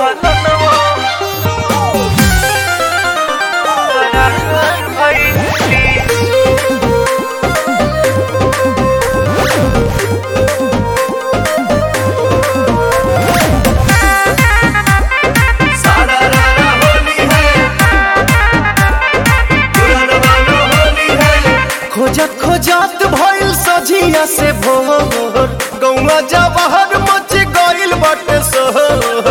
खोजत खोजत भइल सझिया से भोर गौवा जवाहर मच गइल बाटे शहर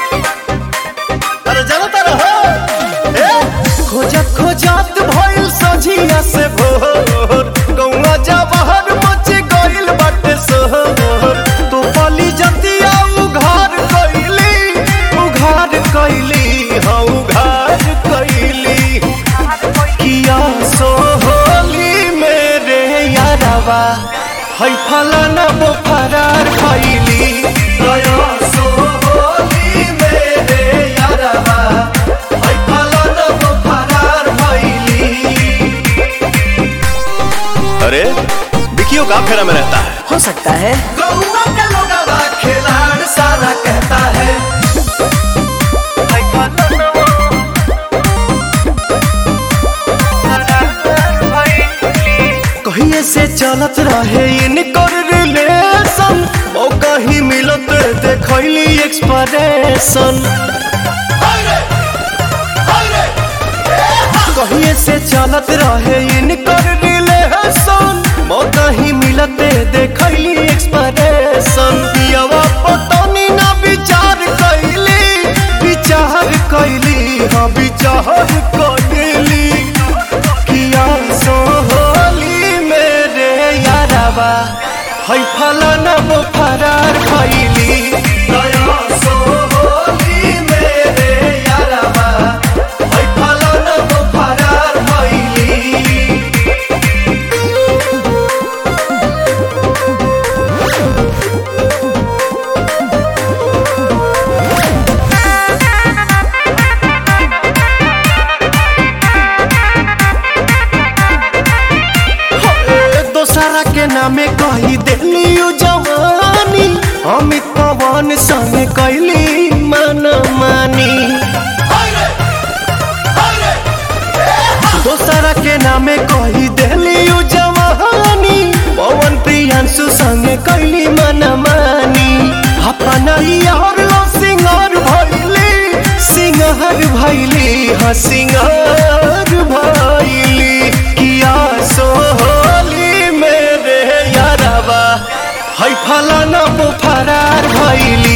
अरे जाना तारा हो ए खोजत खोजत भइल सझिया से भोर गौवा जवाहर मच गइल बाटे शहर तो पली जतिया उघार कइली उघार कइली हाँ उघार कइली किया सोहली मेरे यारवा है फलाना वो फरार खैली गया सोहली मेरे यारवा है फलाना वो फरार खैली अरे विकियो का फेरा में रहता है हो सकता है गौवा का लोगवा खिलाड़ सारा कहता है कहिए से चलत रहे इनकर रिलेशन ओ कहीं मिलत देखैली एक्सप्रेशन कहिए से चलत रहे इनकर रिलेशन ओ कहीं मिलत देखैली एक्सप्रेशन दियावा पतनी ना विचार कैली विचार कैली हाँ विचार कैली किया सोहली मेरे यारवा है फलाना वो फरार खैली दया सोहली मेरे यारवा है फलाना वो फरार खैली दोसरा के नामे कही दिली उ जवानी अमित पवन संग कैली मन मानी दोसरा के नामे कही दिली उ जवानी पवन प्रियांशु संग कैली मन मानी अपना यार लो सिंगार भैली सिंगार भैली हाँ सिंगार भैली किया सोहली मेरे यारवा है फलाना वो फरार भैली